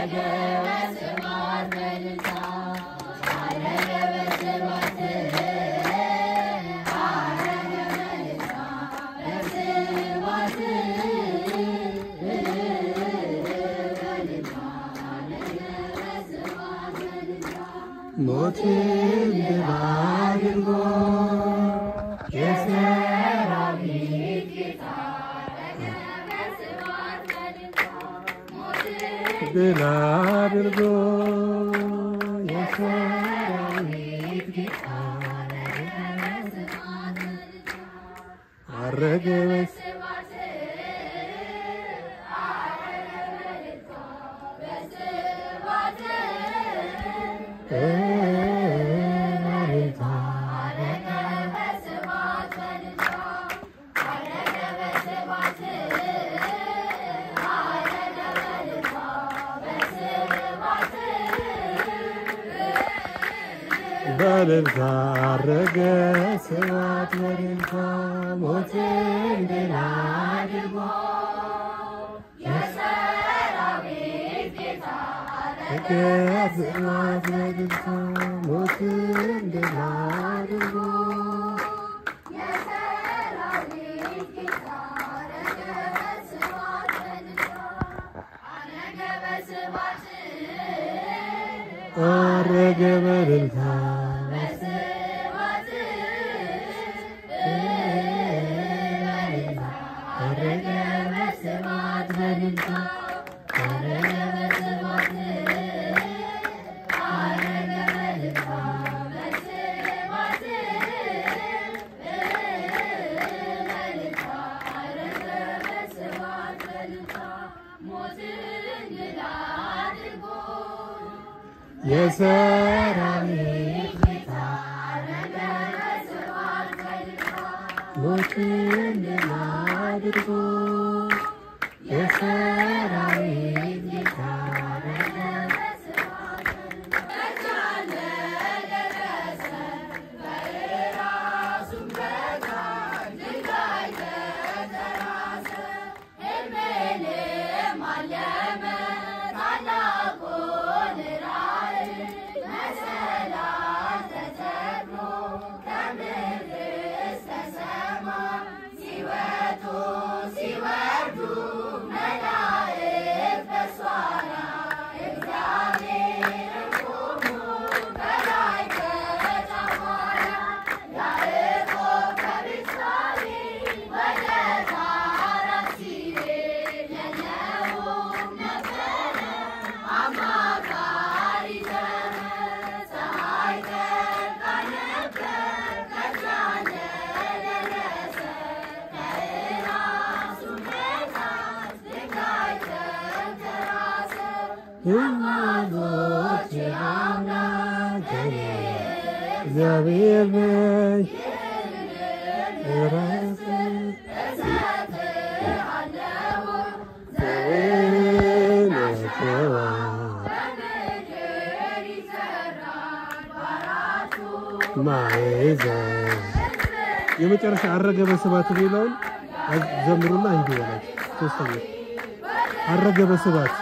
ሞትን ድል አድርጎ የሰራዊት ድል አድርጎ የሰራዊት ጌታ አረገ በስ በልልታ አረገ ስብሐት በልልታ ሞትን ድል አድርጎ አረገ ስብሐት በልልታ ሞትን ድል አድርጎ አረገ በልልታ አረገ በስብሐት በልልታ አረገ በስብሐት የሰራዊት ጌታ ሞትን ድል አድርጎ የሰራዊት ጌታ እናቶች አምላክ እግዚአብሔር ነኝ ራስ ማይዘን የመጨረሻ አረገ በስባት ሌላውን ዘምሩና ሂዱ በላቸው። ሶስተኛ አረገ በስባት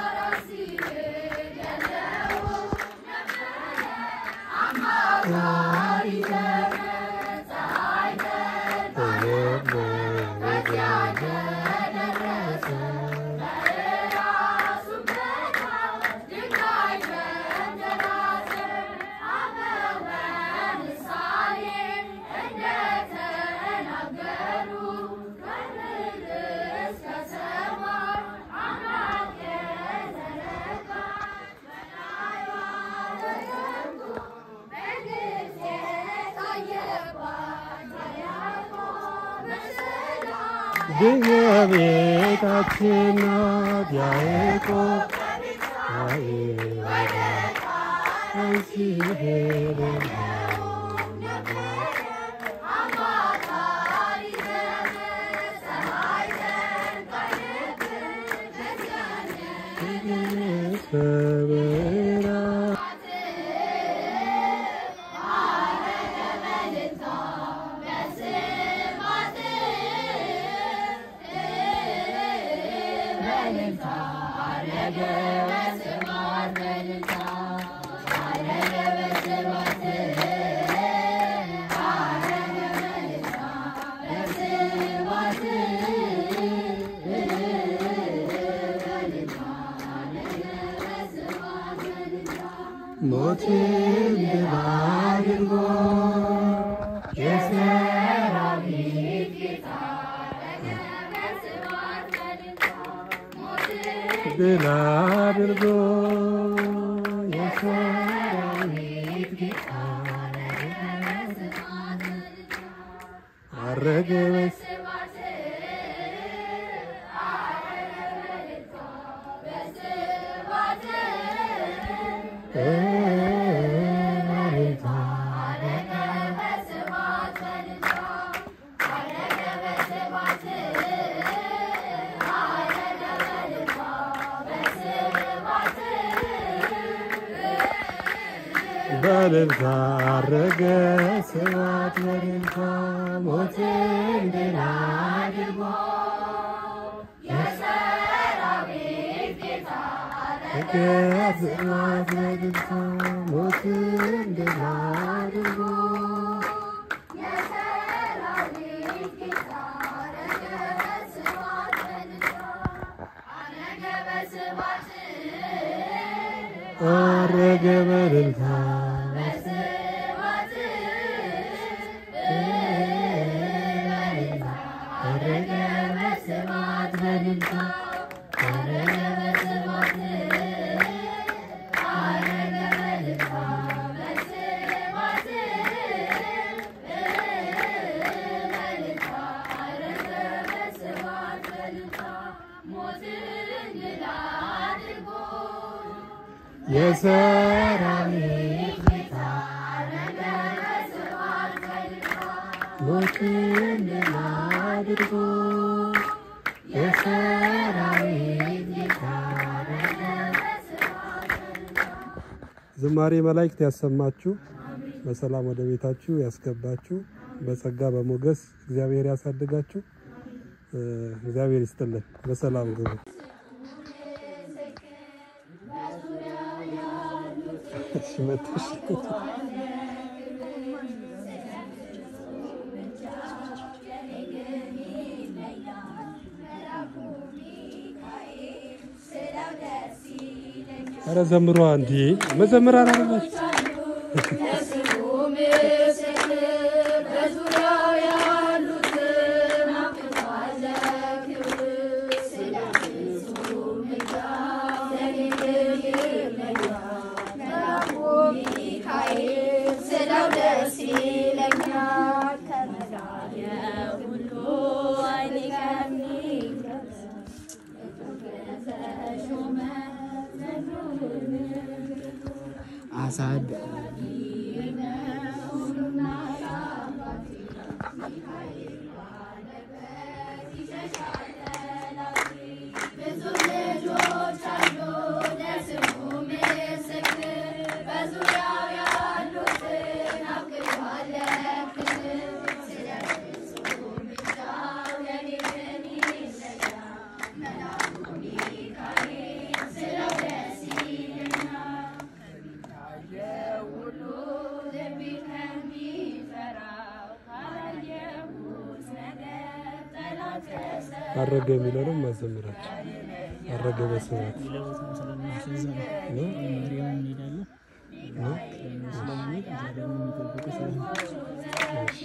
የቤታችን ናት ያዕቆብ በልልታ አረገ በስብሐት ድል አድርጎ የሰራዊት ድል አድርጎ የሰራዊት ጌታ አረገ በስ በልልታ አረገ ስብሐት በልልታ ሞትን ድል አድርጎ አረገ ስብሐት በልልታ ሞትን ድል አድርጎ አረገ በልልታ አረገ በስብሐት በልልታ የሰራዊት ጌታ ሞትን ድል አድርጎ የሰራዊት ጌታ ዝማሬ መላእክት ያሰማችሁ፣ በሰላም ወደ ቤታችሁ ያስገባችሁ፣ በጸጋ በሞገስ እግዚአብሔር ያሳድጋችሁ። እ፣ እግዚአብሔር ይስጥልን። በሰላም ግቡ። እሺ፣ መጥተሽ ኧረ ዘምሯ እንዲ መዘምራን አለላችሁ ስለው ደስ ይለኛል ከመዳን ሁሉ አይኔ ከሚገርም አሳድ ብዙ ልጆች አሉ ለስሙ ምስክር በዙሪያው ያሉትን አብቅቷል ክብር ስለ ፍጹም ምልጃው የኔ ግን ይለያል መልአኩ ሚካኤል ስለው ደስ ይለኛል ከሚታየው ሁሉ ልቤ ከሚፈራው ካላየሁት ነገር ጠላት አረገ የሚለውንም ማዘምራችሁ አረገ በስብሐት ሌላ ቦታ ስለሚያስዘም ነው ማርያም እንሄዳለን ነው ስለምንሄድ እዛ ደግሞ የሚጠብቁ ስለሆነ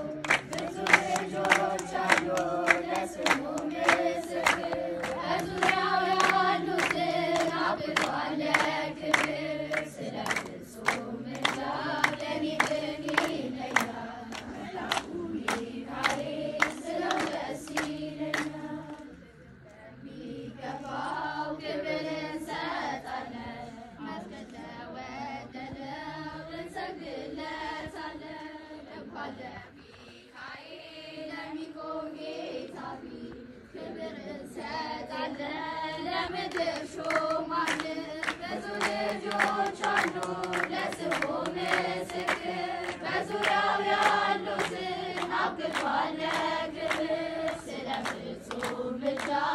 በዙሪያው ያሉትን አብቅቷል ክብር ስለ ፍጹም ምልጃው ለኔ ግን ይለያል መልአኩ ሚካኤል ስለው ደስ ይለኛል የሚገባው ክብር እንሰጣለን መስገድ ለወደደው እንሰግድለታለን እንኳን ለሚካኤል ለሚቆም ጌታ ፊት ክብር እንሰጣለን ለምድር ሾማንን ብዙ ልጆች አሉ ለስሙ ምስክር በዙሪያው ያሉትን አብቅቷል ክብር ስለ ፍጹም ምልጃ